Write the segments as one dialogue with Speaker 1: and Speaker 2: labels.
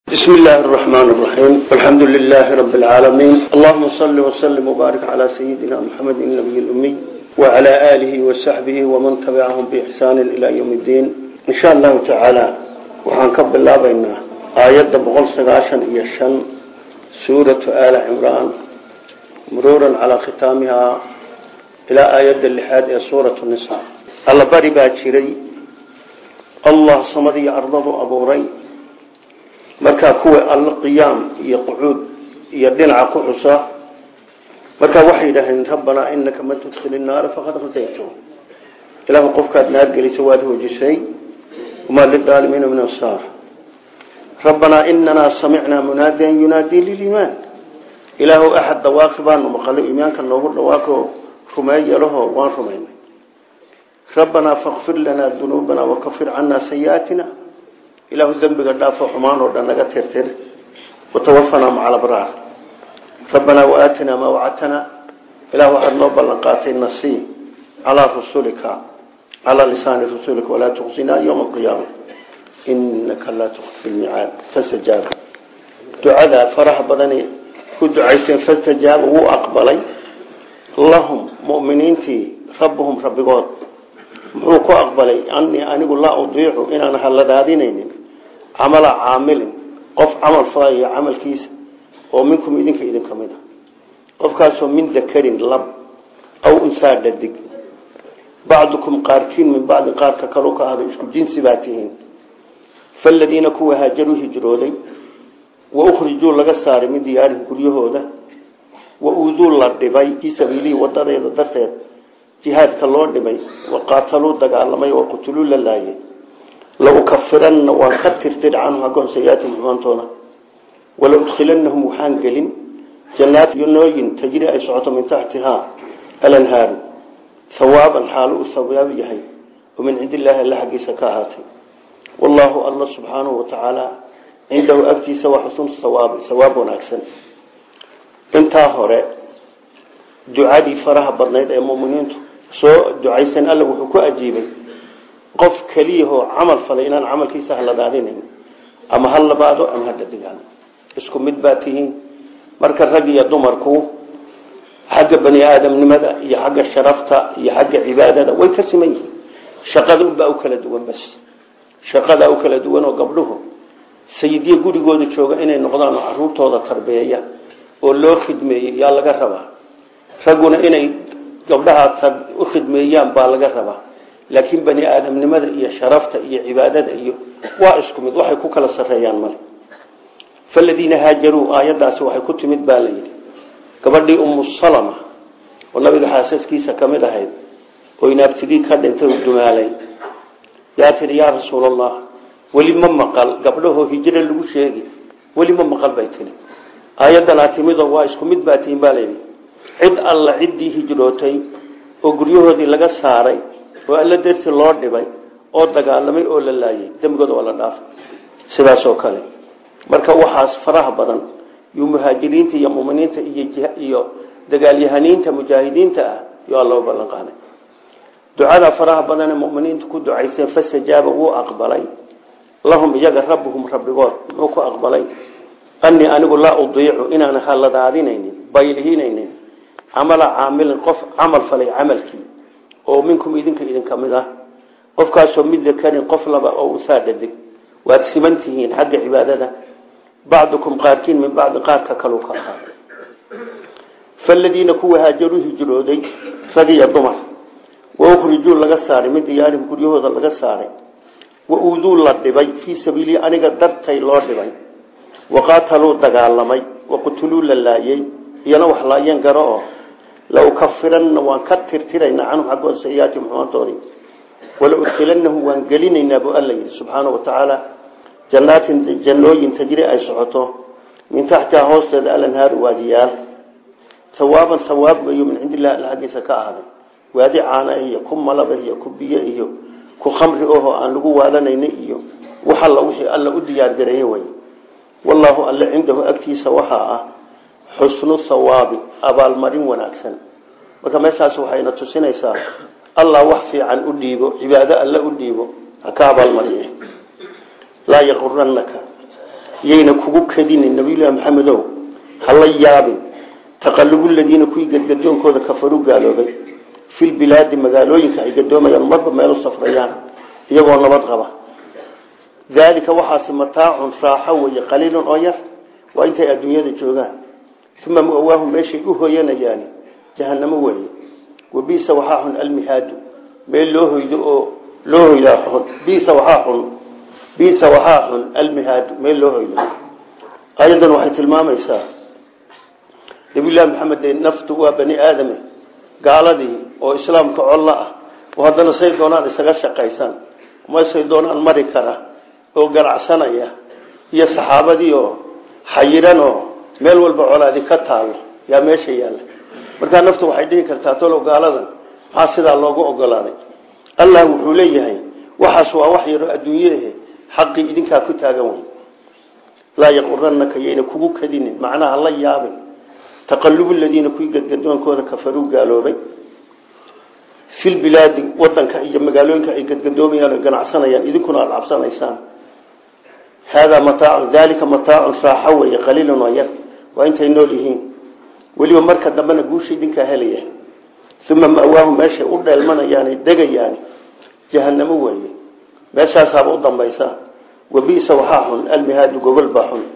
Speaker 1: بسم الله الرحمن الرحيم والحمد لله رب العالمين اللهم صل وسلم وبارك على سيدنا محمد النبي الأمي وعلى آله وصحبه ومن تبعهم بإحسان إلى يوم الدين إن شاء الله تعالى وحنكب الله بينا آيات بغل سقاشا يشن سورة آل عمران مرورا على ختامها إلى آيات اللحاد سورة النساء الله باري باجري الله صمدي أرضه أبو ري markaa kuwa alla qiyaam iyo qucuud iyo dhinaca ku xusa markaa waxay yidhaaheen rabbanaa inaka man tudkhili naara faqad khasayto ilaahu qofkaad naar geliso waad hoojisay wamaa lidaalimiina min ansaar rabbanaa inanaa samicnaa munaadiyan yunaadii liliimaan ilaahu axad dhawaaqi baanu maqalay iimaanka noogu dhawaaqo rumeeya laho waan rumaynay rabbanaa fakfir lanaa dunuubana wakafir canaa sayi'aatina ilaahu dembiga dhaafo xumaan oo dhan naga tirtir watawafanaa maca alabraar rabbanaa waaatinaa maa wacadtanaa ilah waxaad noo ballan qaatay nasii calaa rusulika calaa lisaani rasulika walaa tuqsinaa yowma alqiyaama inaka laa tukfi lmicaad fastajaaba ducadaa faraha badani ku ducaysteen fastajaaba wuu aqbalay lahum muminiintii rabbuhum rabbigood muxuu ku aqbalay anii anigu laa udiicu inaan halladaadinaynin camala caamilin qof camal falaya camalkiisa oo minkum idinka idinka mid a qofkaasoo min dakarin lab aw unsaa dhadig bacdukum qaarkiin min bacdi qaarka kalu ka ahdo isku jinsi baa tihiin faladiina kuwa haajaruu hijrooday wa ukhrijuu laga saaray min diyaarihim guryahooda wa uuduu la dhibay fii sabiilihi wadadeeda darteed jihaadka loo dhibay waqaataluu dagaalamay oo qutuluu la laayay laukafiranna waan ka tirtir canhum hagoon sayiaatin xumaantooda wala udkhilanahum waxaan gelin jannaat yonooyin tajri ay socoto min taxtihaa alanhaaru hawaaban xaalu u hawaab yahay oo min cindi illaahi alla xaggiisa ka ahaatay wallaahu alla subxaanahu watacaala cindahu agtiisa waa xusnu hawaabi hawaab wanaagsan intaa hore ducadii faraha badnayd ee muminiintu soo ducaysan alla wuxuu ku ajiibay qof keliyahoo camal falay inaan camalkiisa haladaadinayn ama ha labaado ama ha dhadigaano isku mid baa tihiin marka rag iyo dumarku xagga bani aadamnimada iyo xagga sharafta iyo xagga cibaadada way ka siman yihiin shaqada unbaa u kala duwan bas shaqadaa u kala duwan oo gabdhuhu sayidyo gurigooda jooga inay noqdaan oo caruurtooda tarbeeya oo loo khidmeeyo yaa laga rabaa ragguna inay gabdhaha u khidmeeyaan baa laga rabaa laakiin bani aadamnimada iyo sharafta iyo cibaadada iyo waa isku mid waxay ku kala sareeyaan male faladiina haajaruu aayadaasi waxay ku timid baa la yidhi gabadhii umu salama oo nabiga xaasaskiisa ka mid ahayd oo inaabtidii ka dhintay u dumaalay yaa tihi yaa rasuulallah weli ma maqal gabdhahoo hijro lagu sheegi weli ma maqal bay tihi aayaddanaa timidoo waa isku mid baa tihin baa layidhi cid alla ciddii hijrootay oo guryahoodii laga saaray oo alla darti loo dhibay oo dagaalamay oo la laayay dembigooda waa la dhaafay sidaas oo kale marka waxaas faraha badan yuu muhaajiriinta iyo muminiinta iyo dagaalyahaniinta mujaahidiinta ah yo alla u ballan qaaday ducada faraha badan ee muminiintu ku ducaysteen fastajaaba wuu aqbalay lahum iyaga rabbuhum rabbigood muxuu ku aqbalay anii anigu laa udiicu inaan haladaadinaynin baylihinaynin camala caamilin qof camal falay camalkii oo minkum idinka idinka mid ah qofkaasoo mid dakarin qof laba oo usaa dhadig waad siman tihiin xagga cibaadada bacdukum qaarkiin min bacdi qaarka kalu ka ahaa faladiina kuwa haajaruu hijrooday rag iyo dumar wa ukhrijuu laga saaray mid diyaarihim guryahooda laga saaray wa uuduu la dhibay fii sabiilii aniga dartay loo dhibay waqaataluu dagaalamay waqutuluu la laayey iyana wax laayeen garo oo laukafiranna waan ka tirtiraynaa canhum xaggooda sayiaatihim xumaantoodii wala udkhilanahum waan gelinaynaa buu alla yidhi subxaana wa tacaala jannaatin jannooyin tajri ay socoto min taxtiha hoosteeda alanhaaru waadiyaal hawaaban hawaab weeyo min cindi illahi alla xaggiisa ka ahaaday waadi caana iyo ku malaba iyo ku biyo iyo ku khamri oho aan lagu waadanayna iyo wax alla wixii alla u diyaargareeye wey wallaahu alle cindahu agtiisa waxaa ah xusnu hawaabi abaalmarin wanaagsan marka meeshaas waxayna tusinaysaa allah wax fiican u dhiibo cibaado alle u dhiibo ha ka abaalmariye laa yaquranaka yayna kugu kadinin nabiyullaahi maxamedow hala yaabin taqalubu ladiina kuwii gadgadoonkooda kafaru gaaloobay filbilaadi magaalooyinka ay gadoomayaan marba meelu safrayaan iyagoo nabad qaba daalika waxaasi mataacun raaxo weeye qaliilun oo yar waa intay adduunyada joogaan uma muawaahu meeshay u hoyanayaan jahanamo weeye wabiisa waxaa xun almihaadu meel loo hoydo oo loo hoydaa xun biisa waxaa xun biisa waxaa xun almihaadu meel loo hoydo ayadan waxay tilmaamaysaa nabiyullaahi maxamed dee naftu waa bani aadame gaaladii oo islaamka collo ah oo haddana say doonaan isaga shaqaysan masay doonaan mari kara oo ganacsanaya iyo saxaabadii oo xayiran oo meel walba colaadi ka taalo yaa meesha yaalla markaa naftu waxay dhihi kartaa talow gaaladan maxaa sidaa loogu ogolaaday allah wuxuu leeyahay waxaas waa wax yaro adduunyehe xaqii idinkaa ku taagan wey laa yaquranaka yayna kugu kadinin macnaha la yaabin taqalubu ladiina kuwii gadgadoonkooda kafaruu gaaloobay filbilaadi wadanka iyo magaalooyinka ay gadgadoomayaan o ganacsanayaan idinkuna aada cabsanaysaan haadaa mataacu daalika mataacun raaxo weeye qaliilun oo yar waa intay nool yihiin weliba marka dambena guusha idinkaa helaya uma ma'waahu meeshay u dheelmanayaane degayaani jahanamo weeye meeshaasaaba u dambaysa wabiisa waxaa xun almihaadu gogol baa xun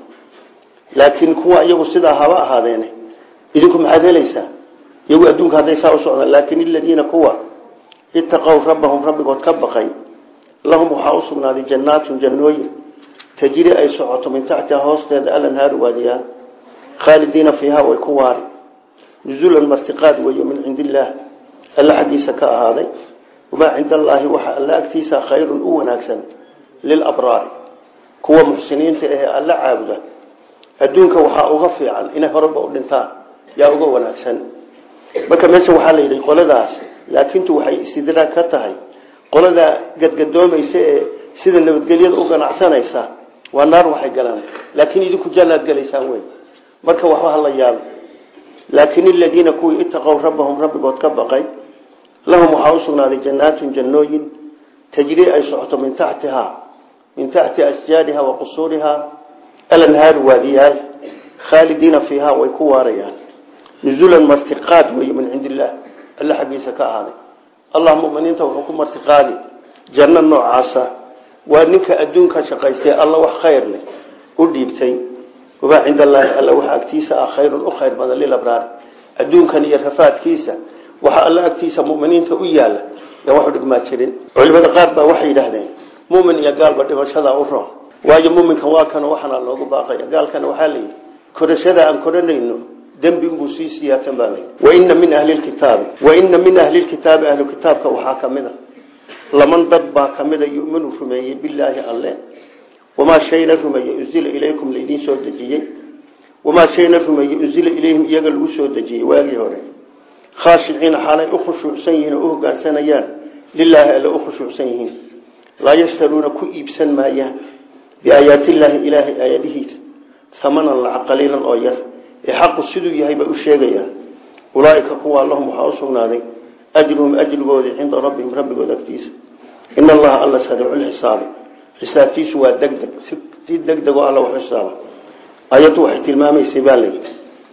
Speaker 1: laakiin kuwa iyagu sidaa haba ahaadeene idinku maxaad helaysaa iyagu adduunka hadday saa u socdaan laakin iladiina kuwa itaqow rabbahum rabbigood ka baqay lahum waxaa u sugnaaday jannaatun jannooyin tajri ay socoto min taxtiha hoosteeda alanhaaru waadiyaan khaalidiina fiiha way ku waari nuzulan martiqaad weeye min cindi illaah alla xaggiisa ka ahaaday wamaa cinda allaahi waxa alla agtiisa khayrun u wanaagsan lilabraari kuwa muxsiniinta ahee alla caabuda adduunka waxaa uga fiican inay horeba u dhintaan yaa uga wanaagsan marka meesha waxaa la yidhi qoladaas laakiintu waxay istidraag ka tahay qoladaa gadgadoomaysa ee sida nabadgelyada u ganacsanaysa waa naar waxay galaan laakiin idinku jannaad galaysaan wey marka waxba hala yaabo laakin aladiina kuwii itaqow rabbahum rabbigood ka baqay lahum waxaa u sugnaaday jannaatun jannooyin tajrii ay socoto min taxtihaa min taxti asjaariha wa qusuurihaa alanhaaru waadiyaal khaalidiina fiihaa way ku waarayaan nuzulan martiqaad wey min cindi illaah alla xaggiisa ka ahaaday allah muminiinta wuxuu ku martiqaadi janno noocaasa waa ninka adduunka shaqaystay alla wax khayr leh u dhiibtay wamaa cinda allaahi alla waxa agtiisa ah khayrun u khayr badan lilabraar adduunkan iyo rafaadkiisa waxa alla agtiisa muminiinta u yaala yaa waxu dhigmaa jirin culimada qaar baa waxay yidhaahdeen mumin iyo gaalba dhimashada u roon waayo muminkan waa kana waxana loogu baaqaya gaalkana waxaa layidhi korashada aan koranayno dembi unbuu sii siyaatan baa layidhi waina min ahli lkitaabi waina min ahli lkitaabi ahlu kitaabka waxaa kamid a laman dad baa kamida yuminu rumeeyey bilaahi alle wamaa shayna rumeeye unzila ilaykum laydin soo dejiyey wamaa shayna rumeeye unzila ilayhim iyaga lagu soo dejiyey waagii hore khaashiciina xaalay u khushuucsan yihiin oo u hogaansanayaan lilaahi alle u khushuucsan yihiin laa yashtaruuna ku iibsan maayaan biaayaatillaahi ilaahay aayadihiisa hamanan lacag qaliilan oo yar ee xaqu siduu yahay bay u sheegayaan ulaaika kuwaa lahum waxaa u sugnaaday ajruhum ajrigoodii cinda rabbihim rabbigood agtiisa in allaha alla sariicu lxisaabi xisaabtiisu waa degdeg si degdegoo alla wax xisaaba ayaddu waxay tilmaamaysay baa layidhi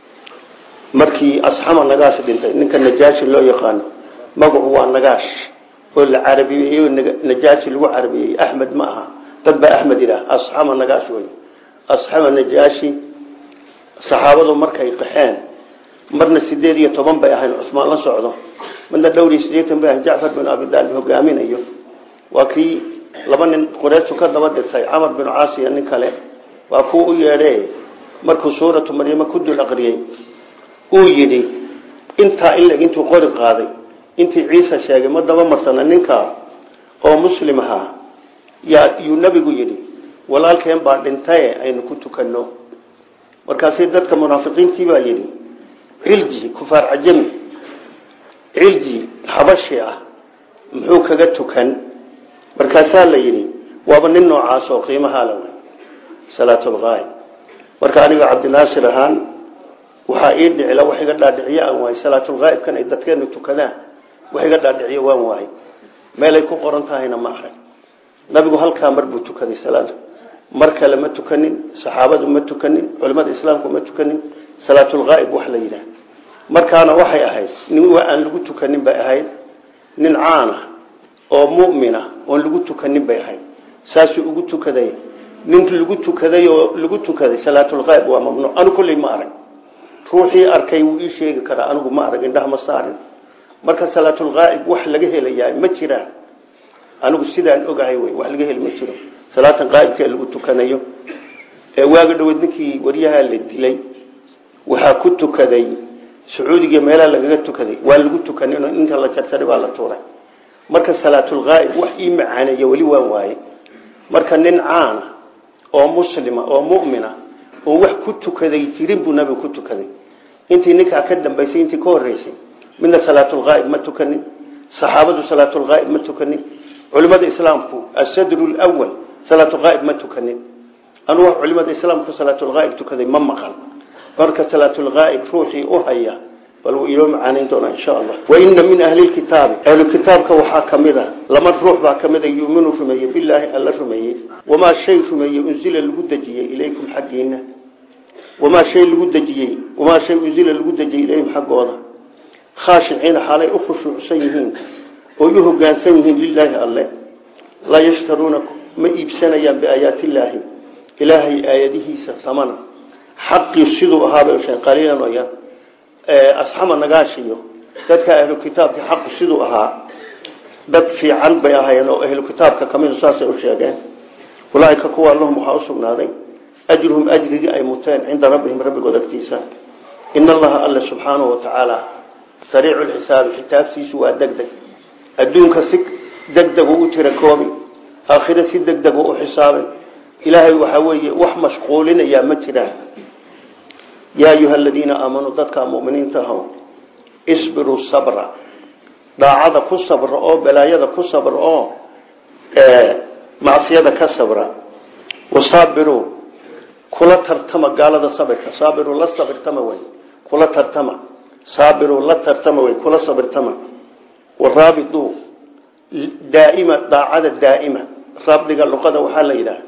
Speaker 1: markii asxama nagaash dhintay ninka najaashi loo yaqaano magacu waa nagaash oo la carabiyeeyo najaashi lagu carabiyey axmed ma aha dad baa axmed yidhaah asxama nagaash wey asxama najaashi saxaabadu markay qaxeen marna sideed iyo toban bay ahayn cusmaan la socdo marna dhowr iyo sideetan bay ahayn jacfar bin abidaalib hogaaminayo waa kii laba nin qureyshu ka daba dirtay camar bin caasiya nin kale waa kuu u yeedhe markuu suuratu maryamo ku dul aqriyey uu yidhi intaa ileg intuu qori qaaday intii ciise sheegay ma daba marsana ninkaa oo muslim ahaa yaa yuu nabigu yidhi walaalkeen baa dhintaye aynu ku tukanno markaasi dadka munaafiqiintii baa yidhi cilji kufaar cajami cilji xabashi ah muxuu kaga tukan markaasaa la yidhi waaba nin noocaas oo qiimahaa la wey salaatulqaayb marka aniga cabdinaasir ahaan waxaa ii dhicila wax iga dhaadhiciyo aan waayey salaatulqaa'ibkan ay dadkeenu tukadaan wax iga dhaadhiciyo waan waayey meelay ku qoran tahayna ma arag nabigu halkaa mar buu tukaday salaada mar kale ma tukanin saxaabadu ma tukanin culimmada islaamku ma tukanin salaatulghaa'ib wax la yidhaah markaana waxay ahayd nin waa aan lagu tukanin bay ahayd nin caana oo mu'mina oon lagu tukanin bay ahayd saasuu ugu tukaday nin lagu tukaday oo lagu tukaday salaatulghaa'ib waa mamnuuc anu kulley ma arag ruuxii arkay wuu ii sheegi karaa anigu ma arag indhaha ma saarin marka salaatulghaa'ib wax laga helayaa ma jiraan anigu sidaan ogahay wey wax laga heli ma jiro salaatan qaa'ibka lagu tukanayo ee waaga dhaweed ninkii waryaha la dilay waxaa ku tukaday sacuudiga meelaha lagaga tukaday waa lagu tukanin inta la jarjaray baa la tuuray marka salaatulghaa'ib wax ii macaaneeya weli waan waaye marka nin caana oo muslima oo mu'mina oo wax ku tukaday jirin buu nabigu ku tukaday intii ninkaa ka dambaysay intii ka horeysay midna salaatulghaa'ib ma tukanin saxaabadu salaatulghaa'ib ma tukanin culimada islaamku asadru lwal salaatulghaa'ib ma tukanin anu wax culimada islaamku salaatulghaa'ib tukaday ma maqan marka salaatulghaa'ib ruuxii u haya bal wuu inoo macaanayn doonaa insha allah waina min ahli lkitaabi ahlukitaabka waxaa kamid a lama ruux baa kamid a yuminu rumeeye bilaahi alla rumeeyey wamaa shay rumeeye unzila lagu dejiyey ilaykum xaggiina wamaa shay lagu dejiyey wamaa shay unzila lagu dejiyey ilayhim xaggooda khaashiciina xaalay u khushuucsan yihiin oo u hogaansan yihiin lilaahi alle laa yashtaruuna ma iibsanayaan biaayaatillaahi ilaahay aayadihiisa tamana xaqii siduu ahaabay sheen qaliilan oo yar asxama nagaashiyo dadka ahlu kitaabka xaqu siduu ahaa dad fiican bay ahaayeen oo ahlu kitaabka kamid saasay u sheegeen ulaaika kuwa lahum waxaa usugnaaday ajruhum ajrigii ay muteen cinda rabbihim rabbigood agtiisa in allaha alle subxaanahu watacaala sariicu lxisaabi xitaabtiisu waa deg deg adduunka si deg deg u tira koobi aakhire si deg deg u xisaabay ilaahay waxaa weeye wax mashquulinayaa ma jiraan yaa ayuha aladiina aamanuu dadka muminiinta aho isbiruu sabra daacada ku sabra oo balaayada ku sabra oo macsiyada ka sabra wasaabiruu kula tartama gaalada sabirka saabiruu la sabirtama wey kula tartama saabiruu la tartama wey kula sabirtama waraabituu daaima daacada daaima rabdiga luqada waxaa la yidhaha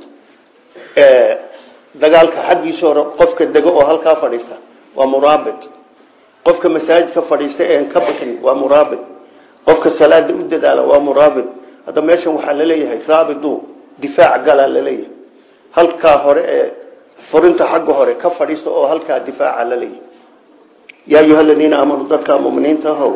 Speaker 1: dagaalka xaggiisa hore qofka dego oo halkaa fadhiista waa muraabit qofka masaajidka fadhiista een ka bixin waa muraabit qofka salaada u dadaala waa muraabit hadda meeshan waxaa laleeyahay raabidu difaac galaa laleeyahay halkaa hore ee furinta xagga hore ka fadhiista oo halkaa difaaca laleeyahay yaa ayuha aladiina aamanuu dadka muminiinta ahow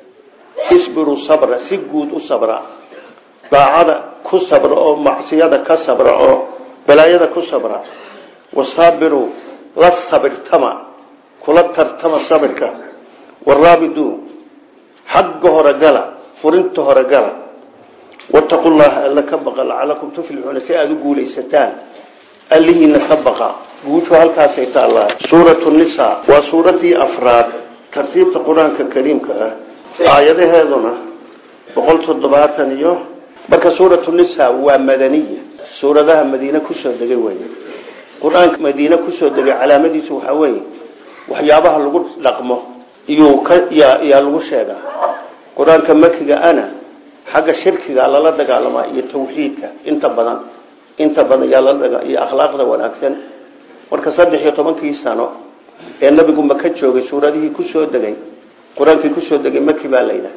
Speaker 1: isbiruu sabra si guud u sabra daacada ku sabra oo macsiyada ka sabra oo balaayada ku sabra wasaabiruu la sabirtama kula tartama sabirka waraabiduu xagga hore gala furinta hore gala wataqu llaha alla ka baqa lacalakum tuflixuuna si aada u guulaysataan allihiina ka baqa guushu halkaasay taallaa suuratu nisa waa suuradii afraad tartiibta qur-aanka kariimka ah aayadaheeduna boqol toddobaatan iyo marka suuratu nisa waa madaniya suuradaha madiine kusoo degay wey qur-aanka madiine kusoo degay calaamadiisu waxaa weeye waxyaabaha lagu dhaqmo iyuu ka yaa lagu sheegaa qur-aanka makiga ana xagga shirkiga lala dagaalamaa iyo tawxiidka inta badan inta badan yaa lala iyo akhlaaqda wanaagsan marka saddex iyo tobankii sano ee nabigu maka joogay suuradihii kusoo degay qur-aankii kusoo degay maki baa layidhaha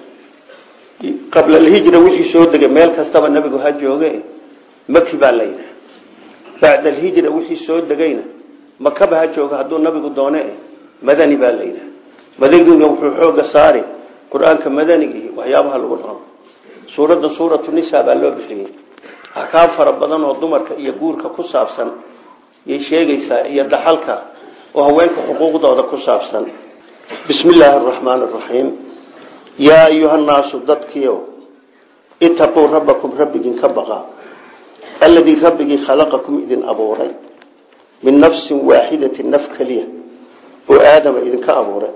Speaker 1: qabla alhijra wixii soo degay meel kastaba nabigu ha jooge maki baa layidhaha bacda alhijra wixii soo degayna makaba ha jooga hadduu nabigu doone madani baa layidhaha madaniguna wuxuu xooga saari qur-aanka madanigii waxyaabaha lagu dhaqmo suuradda suuratu nisa baa loo bixiyey axkaam fara badan oo dumarka iyo guurka ku saabsan yay sheegaysaa iyo dhaxalka oo haweenka xuquuqdooda ku saabsan bismi illaahi araxmaan araxiim yaa ayuha nnaasu dadkiio itaquu rabbakum rabbigin ka baqa alladii rabbigii khalaqakum idin abuuray min nafsin waaxidatin naf keliya oo aadama idinka abuuray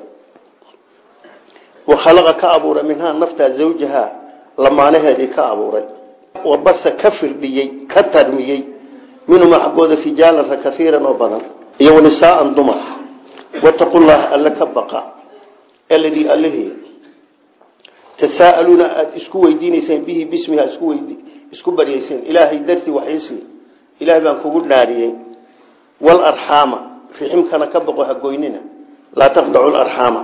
Speaker 1: wa khalaqa ka abuuray minhaa naftaa zawjahaa lamaanaheedii ka abuuray wa basa ka firdhiyey ka tarmiyey minhumaa xaggooda rijaalan ra kaiiran oo badan iyo wanisaaan dumar wataqu llaha alle ka baqa aladii allihii tasaa'aluuna aada isku weydiinayseen bihi bismiha isku baryayseen ilaahay dartii waxaysii ilaahay baan kugu dhaariyey walarxaama riximkana ka boqo hagoynina laa taqdacu larxaama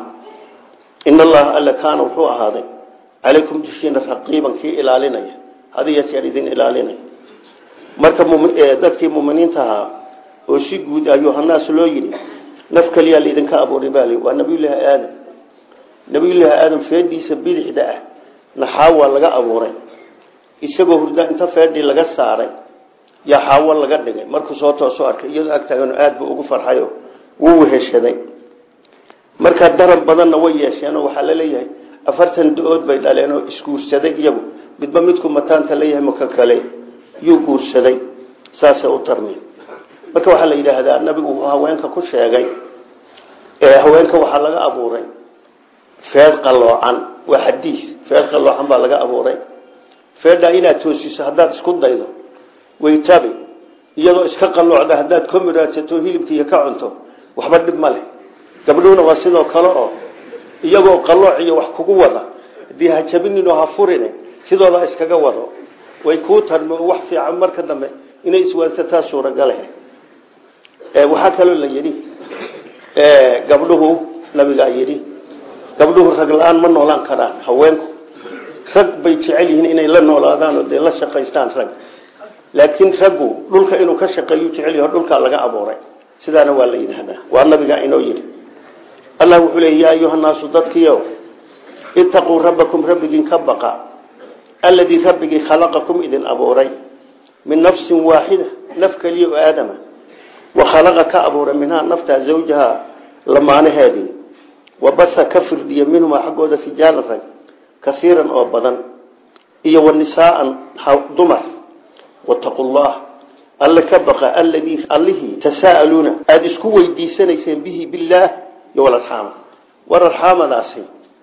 Speaker 1: in allaha alla kaana wuxuu ahaaday calaykum dushiina raqiiban kii ilaalinaya hadiya jeer idin ilaalinaya marka dadkii muminiinta ahaa oo si guud ayuhanaas loo yidhi naf keliyaa laidinka abuuray baa li waa nabiyullaahi aadam nabiyullaahi aadam feedhiisa bidixda ah naxaawa laga abuuray isagoo hurda inta feedhii laga saaray yaa xaawo laga dhigay markuu soo toosoo arkay iyadoo agtaagano aada buu ugu farxayo wuu weheshaday markaa daran badanna way yeesheenoo waxaa la leeyahay afartan da-ood bay dhaleen oo isguursaday iyagu midba midku mataanta leeyahay maka kale yuu guursaday saasay u tarmeen marka waxaa la yidhaahdaa nabigu uu haweenka ku sheegay ee haweenka waxaa laga abuuray feed qaloocan waa xadiis feed qaloocan baa laga abuuray feedhaa inaad toosiso haddaad isku daydo waytabi iyadoo iska qalloocda haddaad ka miraadsato hilibkiiyo ka cunto waxba dhib ma leh gabdhuhuna waa sidoo kale oo iyagoo qallooc iyo wax kugu wada haddii ha jabinin oo ha furin sidooda iskaga wado way kuu tarmi wax fiican marka dambe inay iswaansataa suuragale waxaa kaloo la yidhi gabdhuhu nabigaa yidhi gabdhuhu rag la-aan ma noolaan karaan haweenku rag bay jecel yihiin inay la noolaadaan oo dee la shaqaystaan rag laakiin raggu dhulka inuu ka shaqeeyu jecel yaho dhulkaa laga abuuray sidaana waa la yidhaahdaa waa nabigaa inoo yidhi allah wuxuu leey yaa ayuhanaasu dadkiio itaquu rabbakum rabbigiin ka baqa alladii rabbigii khalaqakum idin abuuray min nafsin waaxida naf keliya oo aadama wa khalaqa ka abuuray minhaa naftaa zawjaha lamaanaheedii wa basa ka firdhiya minhumaa xaggooda rijaalan rag kaiiran oo badan iyo wa nisaaan dumar wataqu llah alle ka baqa alladii allihii tasaa'aluuna aada isku weydiisanayseen bihi billaah iyo walarxaama war arxaamadaasi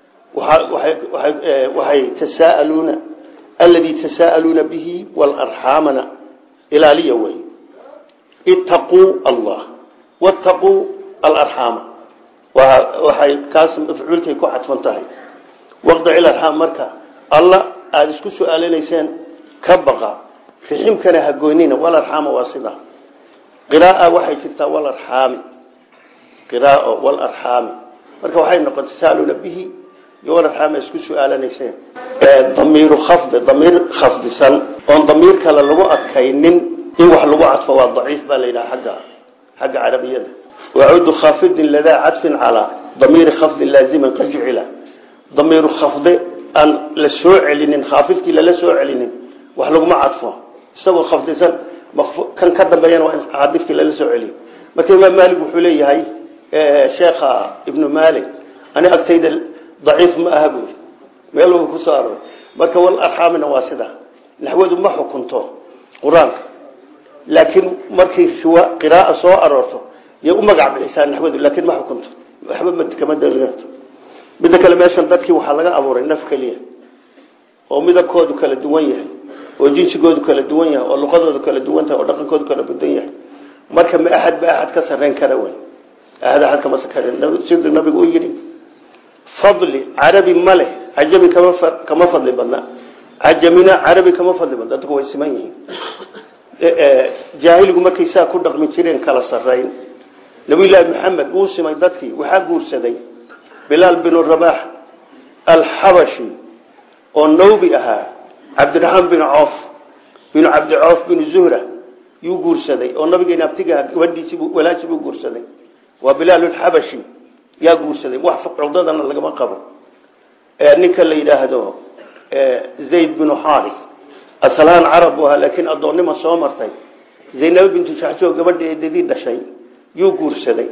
Speaker 1: waxay tasaa'aluuna alladii tasaa'aluuna bihi walarxaamana ilaaliya wey ittaquu allah wattaquu alarxaama waxay kaas mafcuulkay ku cadfan tahay waqdic ilarxaam marka alla aada isku su-aalanayseen ka baqa riximkana hagoynina walarxaama waa sidaa qiraaa waxay jirtaa walarxaami qiraao walarxaami marka waxay noqon tasaaluna bihi iyo walarxaami isku su-aalanayseen damiiru khafdi damiir khafdisan oon damiir kale lagu adkaynin in wax lagu cadfo waa daciif baa la yidhaha agga xagga carabiyada wacudu khafidin ladaa cadfin calaa damiiri khafdin laaziman qad jucila damiiru khafde aan la soo celinin khaafidkii lala soo celinin wax laguma cadfo isagoo khafdisan kan ka dambeeyana waa in caadifkii lala soo celiyo marka imaam maalik wuxuu leeyahay sheekha ibnu maalik ani agtayda daciif ma aha buuri meel uu ku soo aroor marka wal arxaamina waa sida naxwadu ma xukunto qur-aanka laakiin markay qiraaa soo aroorto yay u magac bixisaa naxwadu laakiin ma xukunto waxba kama dalilato midda kale meeshan dadkii waxaa laga abuuray naf keliya oo midabkoodu kala duwan yahay oo jinsigoodu kala duwan yahay oo luqadoodu kala duwan tahay oo dhaqankoodu kala badan yahay marka ma axad ba axad ka sarreyn kara wey ahad axad kama sarreyn siduu nabigu u yidhi fadli carabi ma leh cajami kama kama fadli badna cajamina carabi kama fadli badna dadku way siman yihiin jaahiligu markay saa ku dhaqmi jireen kala sarreyn nabiyullaahi maxamed wuu simay dadkii waxaa guursaday bilaal binu rabax alxabashi oo nawbi ahaa cabdiraxmaan bin coof binu cabdi coof binu zuhra yuu guursaday oo nabigeena abtigaha gabadhiisii walaashii buu guursaday waa bilaalulxabashi yaa guursaday wax cudadana lagama qabo ninka la yidhaahdo zayd binu xaaris asalaan carab buu ahaa laakiin addoonnima soo martay zaynabo bintu jaxsoo gabadha eedadii dhashay yuu guursaday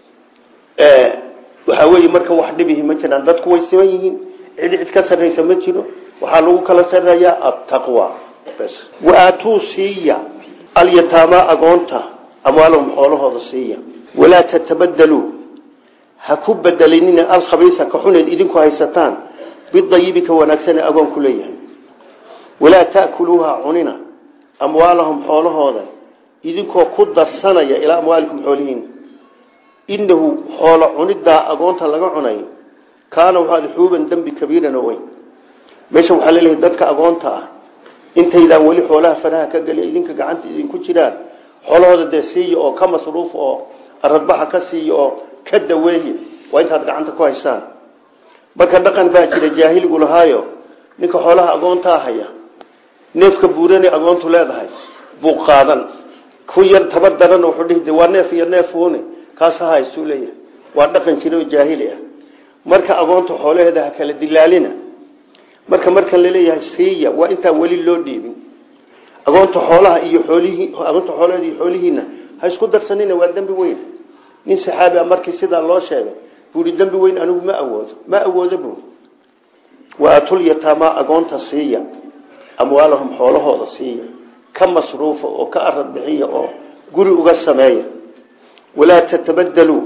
Speaker 1: waxaa weeye marka wax dhibihi ma jiraan dadku way siman yihiin cid cid ka sarraysa ma jiro waxaa lagu kala sarreeyaa attaqwa bs waatuu siiya alyataamaa agoonta amwaalahum xoolahooda siiya walaa tatabadaluu ha ku bedelinina alkhabiisa ka xuneed idinku haysataan bidayibi ka wanaagsane agoonku leeyahay walaa taakuluuha cunina amwaalahum xoolahooda idinkoo ku darsanaya ilaa amwaalikum xoolihiin inahu xoolo cunidaa agoonta laga cunayo kaana waxaad xuuban dembi kabiiran oo weyn meesha waxaa laleeyahay dadka agoonta ah intaydaan weli xoolaha faraha ka geliya idinka gacanta idinku jiraan xoolahooda dee siiya oo ka masruuf oo aradbaxa ka siiya oo ka daweeye waa intaad gacanta ku haysaan marka dhaqan baa jira jaahiligu lahaayo ninka xoolaha agoontaa haya neefka buurane agoontu leedahay buu qaadan ku yar tabar daran wuxuu dhihi waa neef iyo neefuune kaas ha haystuu leeyahay waa dhaqan jira oo jaahili ah marka agoonta xoolaheeda ha kala dilaalina marka marka laleeyahay siiya waa intaan weli loo dhiibin agoonta xoolaha iyo xoolihii agoonta xoolaheeda iyo xoolihiina ha isku darsanina waa dembi weyn nin saxaabi ah markii sidaa loo sheegay buuri dembi weyn anigu ma awoodo ma awoodo buuri wa atul yataama agoonta siiya amwaalahum xoolahooda siiya ka masruufa oo ka arad bixiya oo guri uga sameeya walaa tatabadaluu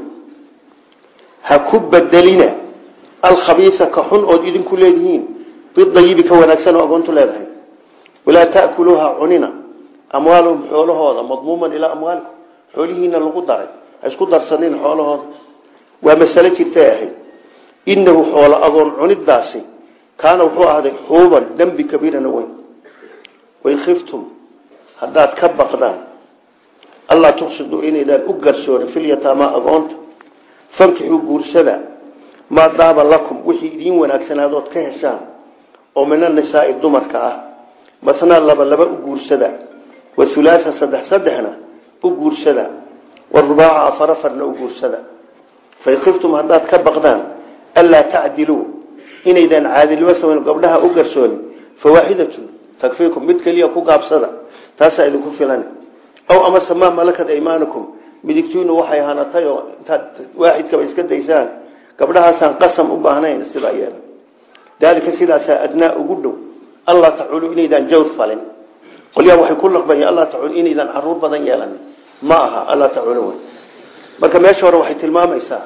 Speaker 1: ha ku bedelina alkhabiisa ka xun ood idinku leedihiin bidayibi ka wanaagsan oo agoontu leedahay walaa taakuluuha cunina amwaalahum xoolahooda madmuuman ilaa amwaalikum xoolihiina lagu daray ha isku darsanin xoolahooda waa masalo jirtay ahayd inahu xoolo agoon cunidaasi kaana wuxuu ahday xuuban dembi kabiirana weyn wain khiftum haddaad ka baqdaan allaa tuqsiduu inaydaan u garsoorin filyataama agoonta fankixuu guursada maa daaba lakum wixii idiin wanaagsanaadood ka heshaan oo min anisaai dumarka ah mathnaa laba laba u guursada wa hulaatha saddex saddexna u guursada warubaaca afar afarna u guursada fain khiftum haddaad ka baqdaan anlaa tacdiluu inaydaan caadilnimo samayn gabdhaha u garsoonin fawaaxidatun takfiikum mid keliya ku gaabsada taasaa idinku filan aw amase maa malakat aymaanakum midigtiinu waxay hanatay oo intaad waaxidkaba iska daysaan gabdhahaasaan qasam u baahnayn sidaa yeela daalika sidaasaa adnaa ugu dhow allah taculu inaydaan jawr falin qolyaha waxay ku laqbayeen allah taculu inaydaan caruur badan yeelanin ma aha allah taculu wey marka meesha hore waxay tilmaamaysaa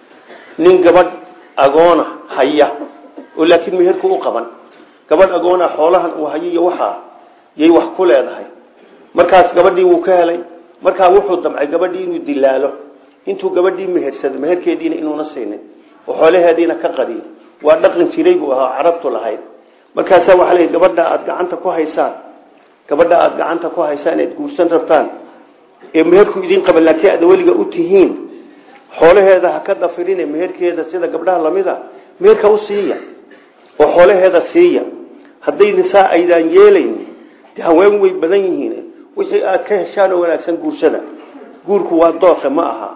Speaker 1: nin gabadh agoona haya oo laakiin meherku u qaban gabadh agoona xoolahan uu hayo iyo waxaa yay wax ku leedahay markaas gabadhii wuu ka helay markaa wuxuu damcay gabadhii inuu dilaalo intuu gabadhii mehersado meherkeediina inuuna siinin oo xoolaheediina ka qadiyo waa dhaqan jiray buu ahaa carabtu lahayd markaasaa waxaa la gabadha aada gacanta ku haysaan gabadha aada gacanta ku haysaan ead guursan rabtaan ee meherku idin qaban laakiin aad weliga u tihiin xoolaheeda ha ka dafirine meherkeeda sida gabdhaha lamida meherka u siiya oo xoolaheeda siiya hadday nisaa aydaan yeelayn de haween way badan yihiin wixii aad ka heshaan oo wanaagsan guursada guurku waa dooke ma aha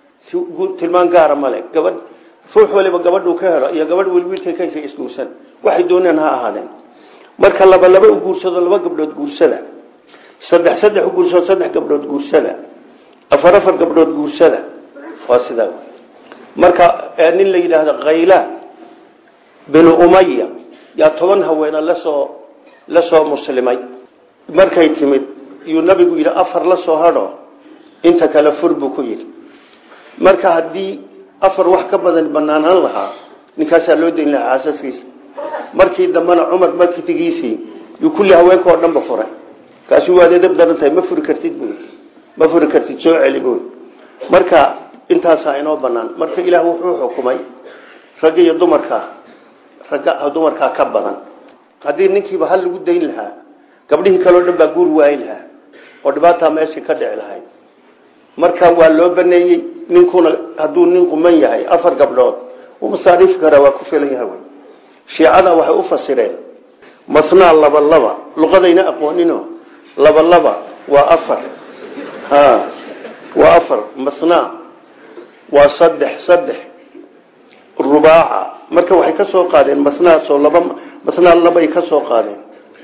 Speaker 1: tilmaan gaara male gabadh ruux waliba gabadhuu ka helo iyo gabadh weli wiilkay ka heshay isguursan waxay dooneen ha ahaadeen marka laba laba u guursado laba gabdhood guursada saddex saddex u guursado saddex gabdhood guursada afar afar gabdhood guursada waa sidaa marka nin la yidhaahdo khayla binu umaya yaa toban haweena lasoo la soo muslimay markay timid yuu nabigu yidhi afar la soo hadho inta kale fur buu ku yidhi marka haddii afar wax ka badan banaanaan lahaa ninkaasaa loo dayn lahaa xaasaskiisa markii dambena cumar markitigiisii yuu kulli haweenka oo dhanba furay kaasuu waad edab daran tahay ma furi kartid bu ma furi kartid soo celi bu marka intaasaa inoo banaan marka ilaah wuxuu xukumay ragga iyo dumarkaa ragga dumarkaa ka badan haddii ninkiiba hal lagu dayn lahaa gabdhihii kaleo dhan baa guur waayi lahaa oo dhibaataa meeshii ka dhici lahayd marka waa loo baneeyey ninkuna hadduu nin quman yahay afar gabdhood wuu masaariifi karaa waa ku filan yahay wy shiicada waxay u fasireen masnaa laba laba luqadayna aqoonino laba laba waa afar ha waa afar masnaa waa saddex saddex rubaaca marka waxay ka soo qaadeen masnaasoo laba masnaa labay ka soo qaadeen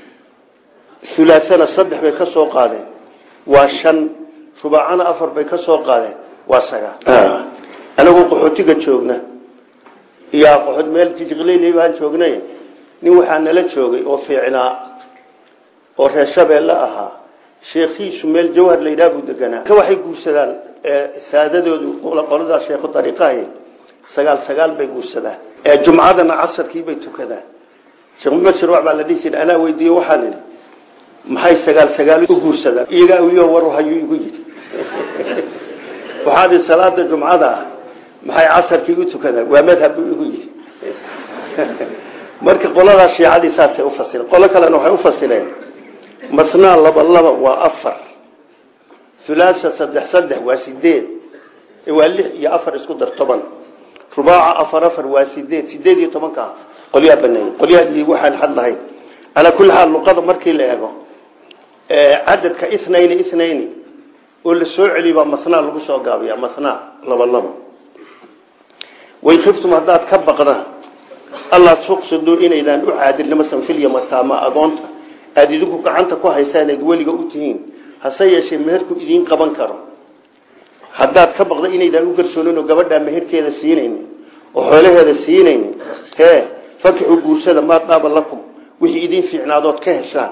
Speaker 1: hulaaana saddex bay ka soo qaadeen waa shan rubaacana afar bay ka soo qaadeen waa sagaal anagu qaxootiga joogna iyo qaxood meel jijiqleyli baan joognay nin waxaa nala joogay oo fiicnaa oo reer shabeelle ahaa sheekhiisu meel jawhar la yidhaha buu deganaa ka waxay guursadaan saadadoodu qoladaa sheekhu dariiqahay sagaal sagaal bay guursadaan jumcadana casarkii bay tukadaan sheekh mubashir wax baa la dhihi jiray anaa weydiiye waxaan idhi maxay sagaal sagaal u guursadaan iyagaa uyo war hayuu igu yidhi waxaa dhi salaada jumcada ah maxay casarkii u tukadaan waa madhab buu igu yidhi marka qoladaa shiicadii saasay ufasireen qolo kalena waxay ufasireen masnaa laba laba waa afar hulaasa saddex saddex waa sideed waa lix iyo afar isku dar toban rubaaca afar afar waa sideed sideed iyo tobanka ah qolyaa baneeyey qolyaadii waxaan xad lahayn calaa kulli xaal luqada markii la eego cadadka ithnayni ithnayni oo la soo celiy baa masnaa lagu soo gaabiya masnaa laba laba way khiftum haddaad ka baqdaan allah tuqsiduu inaydaan u caadilnimo sanfilya mataama agoonta aada idinku gacanta ku haysaan eed weliga u tihiin hase yeeshee meherku idiin qaban karo haddaad ka baqda inaydaan u garsoonin oo gabadhaa meherkeeda siinaynin oo xoolaheeda siinaynin hee fakixu guursada maa daaba lakum wixii idiin fiicnaadood ka heshaan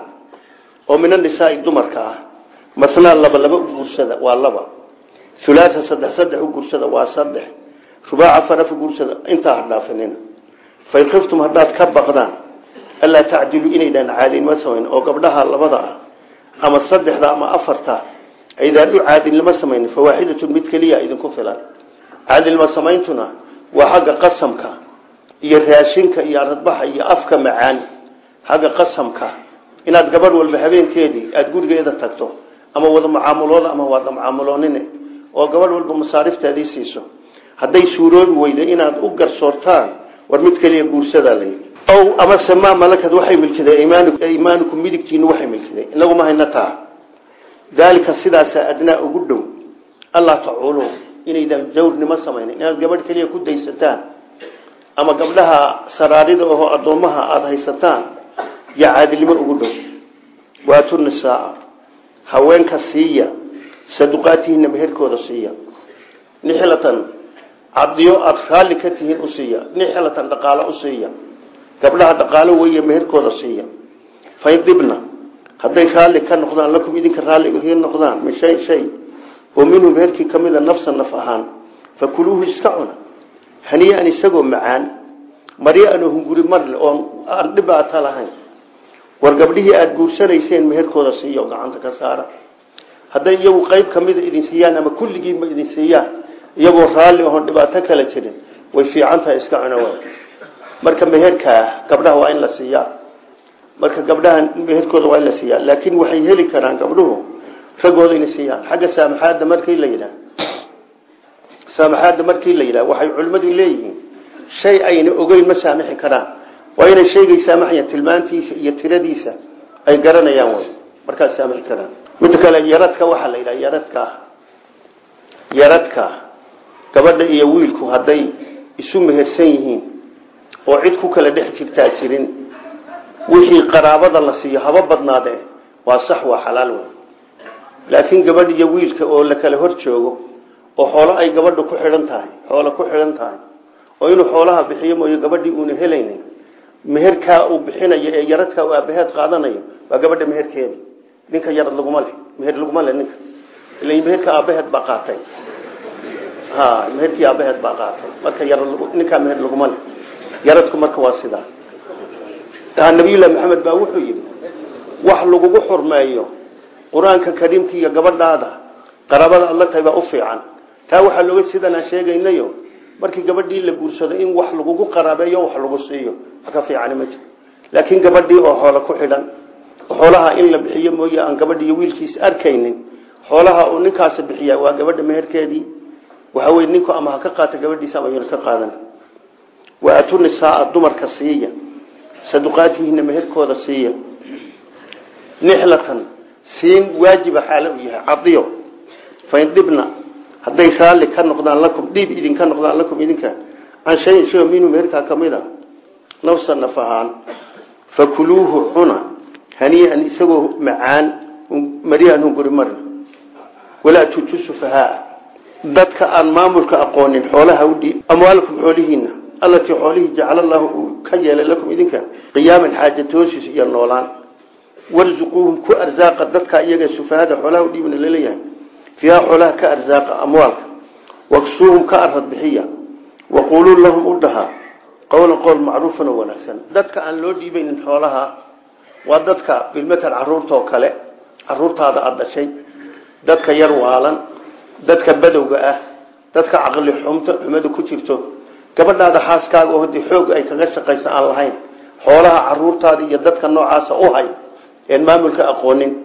Speaker 1: oo min anisaai dumarka ah masnaa laba laba u guursada waa laba hulaasa saddex saddex u guursada waa saddex rubaaca faraf u guursada intaa hadhaafinina fain khiftum haddaad ka baqdaan allaa tacdilu inaydaan caadilnimo samayn oo gabdhaha labada ah ama saddexda ama afarta aydaan u caadilnimo samayn fawaaxidatun mid keliya idinku filan caadilnimo samayntuna waa xagga qasamka iyo raashinka iyo aradbaxa iyo afka macaan xagga qasamka inaad gabadh walba habeenkeedii aada gurigeeda tagto ama wada mucaamulooda ama wada mucaamuloonine oo gabadh walba masaarifteedii siiso hadday suuroobi weyda inaad u garsoortaan war mid keliya guursadaa la yidhi ow amase maa malakad waxay milkideen imaanukum midigtiinu waxay milkideen inaguma hayna taa daalika sidaasaa adnaa ugu dhow allah tacuulu inaydaan jawrnimo samaynin inaad gabadh keliya ku daysataan ama gabdhaha saraarida oho addoommaha aada haysataan yaa caadilnimo ugu dhow waatu nisaaa haweenka siiya saduqaatihinna meherkooda siiya nixlatan cadiyo aada raalli ka tihiin u siiya nixlatan dhaqaalo u siiya gabdhaha dhaqaalo weeye meherkooda siiya fain dibna hadday raalli ka noqdaan lakum idinka raalli idiin noqdaan min shay shay oo minhu meherkii ka mida nafsan naf ahaan fakuluuhu iska cuna haniya-an isagoo macaan marya-an oo hunguri marle oon aan dhibaata lahayn war gabdhihii aada guursanayseen meherkooda siiya oo gacanta ka saara hadday iyagu qayb ka mida idin siiyaan ama kulligiiba idin siiyaan iyagoo raalli oon dhibaato kala jirin way fiican tahay iska cuna waay marka meherkaa gabdhaha waa in la siiyaa marka gabdhaha meherkooda waa in la siiyaa laakiin waxay heli karaan gabdhuhu raggooda inay siiyaan xagga saamaxaadda markii la yidhaah saamaxaadda markii la yidhaah waxay culimmadu leeyihiin shay ayna ogeyn ma saamixi karaan waa inay shaygay saamaxayaan tilmaantiisa iyo tiradiisa ay garanayaan way markaas saamixi karaan midda kale yaradka waxaa la yidhaha yaradka yaradka gabadha iyo wiilku hadday isu mehersan yihiin oo cid ku kala dhex jirtaa jirin wixii qaraabada la siiyo haba badnaadee waa sax waa xalaal wey laakiin gabadh iyo wiilka oo la kala hor joogo oo xoolo ay gabadha ku xidhan tahay xoolo ku xidhan tahay oo inuu xoolaha bixiyo mooyo gabadhii uuna helaynin meherkaa uu bixinayo ee yaradkaa uu aabaheed qaadanayo waa gabadha meherkeeda ninka yarad laguma leh meher laguma leh ninka ila meherka aabaheed baa qaatay ha meherkii aabaheed baa qaatay marka yarad ninkaa meher laguma leh yaradku marka waa sidaa nabiyullahi maxamed baa wuxuu yidhi wax lagugu xurmeeyo qur-aanka kariimka iyo gabadhaada qaraabada adla tahay baa u fiican taa waxaa looga sidaan aan sheegaynayo markii gabadhii la guursado in wax lagugu qaraabeeyo wax lagu siiyo wax ka fiicani ma jiro laakiin gabadhii oo xoolo ku xidhan xoolaha in la bixiyo mooye aan gabadhi iyo wiilkiis arkaynin xoolaha uu ninkaasi bixiya waa gabadha meherkeedii waxa weye ninku ama ha ka qaata gabadhiisa ama yuna ka qaadan wa atu nisaaa dumarka siiya saduqaatihina meherkooda siiya nixlatan siin waajiba xaalo u yahay cadiyo fain dhibna hadday raalli ka noqdaan lakum dhiib idinka noqdaan lakum idinka can shayin shay minhu meherkaa ka mid a nafsa naf ahaan fakuluuhu cuna hanii'an isagoo macaan maryahan hunguri marna walaa tutu sufahaa dadka aan maamulka aqoonin xoolaha udhiib amwaalakum xoolihiina allatii xoolihii jacala allahu uu ka yeelay lakum idinka qiyaaman xaajatoosis iyo noolaan warzuquuhum ku arsaaqa dadka iyaga sufahada xoolaha udhiibna laleeyahay fiiha xoolaha ka arsaaqa amwaalka waksuuhum ka arad bixiya waquuluu lahum u dhaha qowlan qowl macruufan oo wanaagsan dadka aan loo dhiibaynin xoolaha waa dadka bilmatal caruurtaoo kale caruurtaada aada dhashay dadka yar waalan dadka badowga ah dadka caqli xumta xumada ku jirto gabadhaada xaaskaaga oo hadii xoog ay kaga shaqaysa aan lahayn xoolaha caruurtaada iyo dadka noocaasa u hay een maamulka aqoonin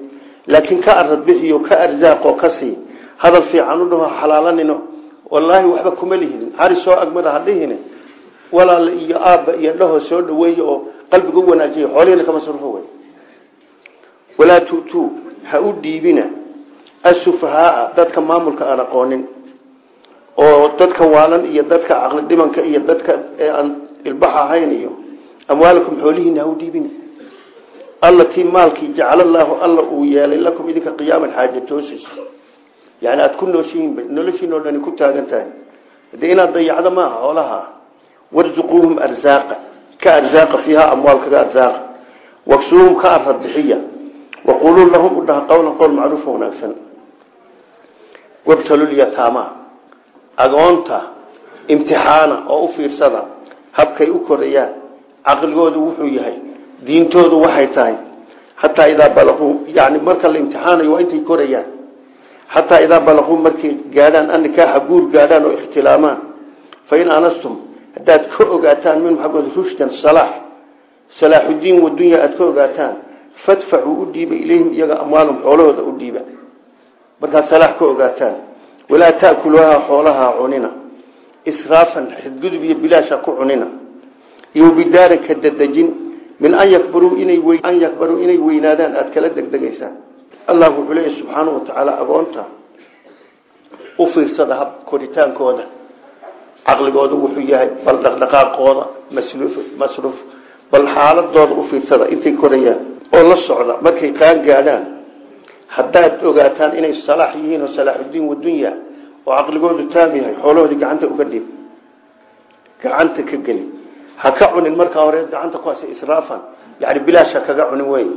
Speaker 1: laakiin ka arad bixiyo ka arsaaqoo ka sii hadal fiican u dhaho xalaalanino wallaahi waxba kuma lihidin hari soo agmada hadhihine walaal iyo aabba iyo dhaho soo dhaweeye oo qalbiga u wanaajiya xoolihina ka masruufo wey walaa tu'tuu ha u dhiibina asufahaaa dadka maamulka aan aqoonin oo dadka waalan iyo dadka caqli dhimanka iyo dadka aan ilbax ahayn iyo amwaalakum xoolihiina ha u dhiibina allatii maalkii jacala allaahu alla uu yeelay lakum idinka qiyaaman xaaja toosis yani aada ku nooshihiinba noloshiin oo dhani ku taagan tahay hadee inaad dayacdo maaha xoolaha warzuquuhum arzaaqa ka arzaaqa fiiha amwaal kaga arzaaqa waksuuhum ka arad bixiya waquluu lahum u dhaha qowlan qowl macruufa wanaagsan wabtalulyataama agoonta imtixaana oo u fiirsada habkay u korayaan caqligoodu wuxuu yahay diintoodu waxay tahay xataa idaa balaquu yani marka la imtixaanayo waa intay korayaan xataa idaa balaquu markay gaadhaan anikaaxa guur gaadhaan oo ikhtilaamaan fain anastum haddaad ka ogaataan minhum xaggooda rushdan salaax salaaxudiin wadunya aada ka ogaataan fadfacuu u dhiiba ilayhim iyaga amwaalum xoolahooda u dhiiba markaad salaax ka ogaataan walaa taakuluuha xoolaha cunina israafan xadgudub iyo bilaasha ku cunina iyo bidaaran ka dadejin min an yakbaruu inay an yakbaruu inay weynaadaan aada kala degdegaysaan allah wuxuu leeyahy subxaanahu watacaala agoonta u fiirsada hab koritaankooda caqligooda wuxuu yahay bal dhaqdhaqaaqooda masruuf masruuf bal xaaladooda u fiirsada intay korayaan oo la socda markay qaan gaadhaan haddaad ogaataan inay salaax yihiin oo salaaxudiin wadunya oo caqligoodu taam yahay xoolahoodii gacanta uga dhib gacanta ka geli ha ka cunin markaa hore gacanta ku hasa israafan yani bilaash ha kaga cunin wey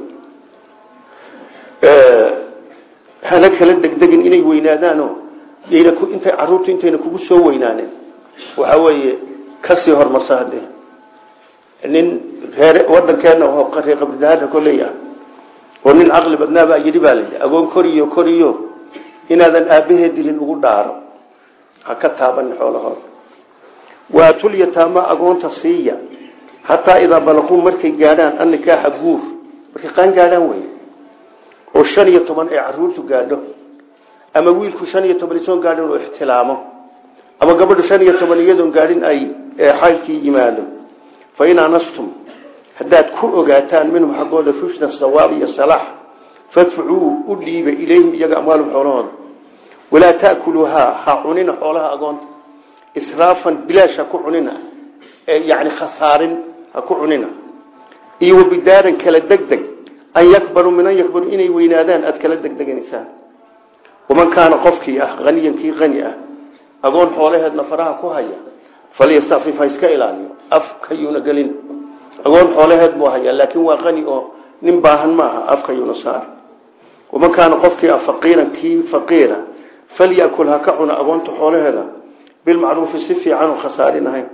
Speaker 1: hana kala degdegin inay weynaadaanoo yayna ku intay caruurtu intayna kugu soo weynaanin waxa weeye kasii hormarsa hadee nin reer wadankeena reer qabridahaana koleya oo nin caqli badnaabaa yidhi baa layidhi agoon koriyo koriyo inaadan aabahee dilin ugu dhaaro ha ka taabanin xoolahooda waatul yataama agoonta siiya xataa idaa balaquu markay gaadhaan annikaaxa guur markay qaan gaadhaan wey oo shan iyo toban ay caruurtu gaadho ama wiilku shan iyo toban isoon gaadhin oo ixtilaamo ama gabadhu shan iyo toban iyadoon gaadhin ay xaylkii yimaado fa in anastum haddaad ku ogaataan minhum xaggooda rushdan sawaab iyo salaax fadfucuu u dhiiba ilayhim iyaga amwaalum xoolahooda walaa taakuluuhaa ha cunina xoolaha agoonta israafan bilaash ha ku cunina yani khasaarin ha ku cunina iyo wabidaaran kala degdeg an yakbaruu min an yakbaruu inay weynaadaan aada kala degdeganaysaan waman kaana qofkii ah haniyan kii hani ah agoon xoolaheedna faraha ku haya falyastafif ha iska ilaaliyo afkayuuna gelin agoon xoolaheed buu hayaa laakiin waa qani oo nin baahan maaha afkayuuna saar waman kaana qofkii ah faqiiran kii faqiira falyakul ha ka cuna agoonta xoolaheeda bilmacruufi si fiican oo khasaarin ahayn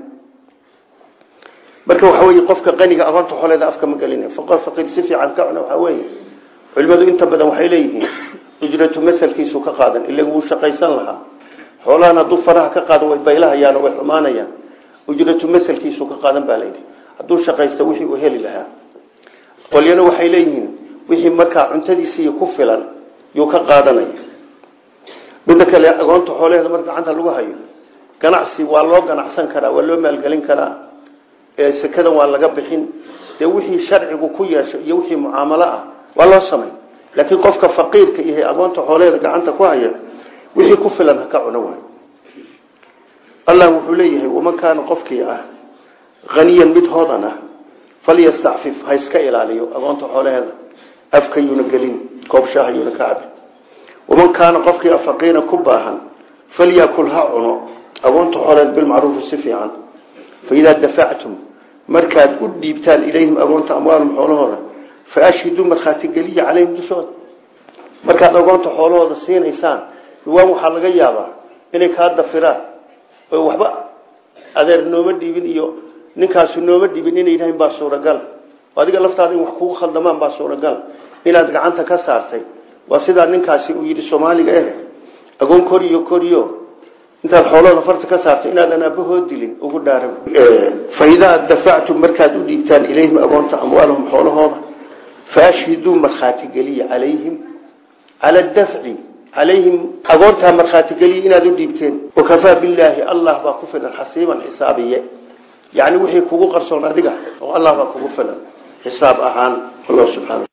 Speaker 1: marka waxa weeye qofka qaniga agoonta xoolaheeda afka ma gelina faqor faqiir si fiican ka cuna waxa weeye culimadu inta badan waxay leeyihiin ujratu masalkiisu ka qaadan ila wuu shaqaysan lahaa xoolahan hadduu faraha ka qaado way baylahayaan oo way xumaanayaan ujratu masalkiisu ka qaadan baa layidhi hadduu shaqaysto wixii uu heli lahaa qolyana waxay leeyihiin wixii markaa cuntadiisii ku filan yuu ka qaadanaya midda kale agoonta xoolaheeda marka gacanta lagu hayo ganacsi waa loo ganacsan karaa waa loo maalgelin karaa sekadan waa laga bixin dee wixii sharcigu ku yeesho iyo wixii mucaamalo ah waa loo samay laakiin qofka faqiirka yahay agoonta xoolaheeda gacanta ku haya wixii ku filan ha ka cuno waay allah wuxuu leeyahay waman kaana qofkii ah haniyan mid hoodan ah falyastacfif ha iska ilaaliyo agoonta xoolaheeda afkayuuna gelin koobshahayuuna ka cabin waman kaana qofkii ah faqiiran ku baahan falyakul ha cuno agoonta xoolaheed bilmacruufi si fiican faidaa dafactum markaad u dhiibtaan ilayhim agoonta amwaalum xoolahooda fa ashhiduu markhaati geliya calayhim dushooda markaad agoonta xoolahooda siinaysaan riwaan waxaa laga yaabaa inay kaa dafiraan oo waxba adeer nooma dhiibin iyo ninkaasu nooma dhiibin inay yidhahin baa suuragal adiga laftaada in wax kugu khaldamaan baa suuragal inaad gacanta ka saartay waa sidaa ninkaasi uu yidhi soomaaliga eh agoon koriyo koriyo intaad xoolahooda farta ka saartay inaadan aabbahood dilin ugu dhaara faidaa dafactum markaad u dhiibtaan ilayhim agoonta amwaalahum xoolahooda faashhiduu markhaati geliya calayhim cala dafci calayhim agoortaa markhaatigeliya inaad u dhiibteen wakafaa billaahi allah baa ku filan xasiiban xisaabiye yacni wixii kugu qarsoon adiga oo allah baa kugu filan xisaab ahaan allah subxaana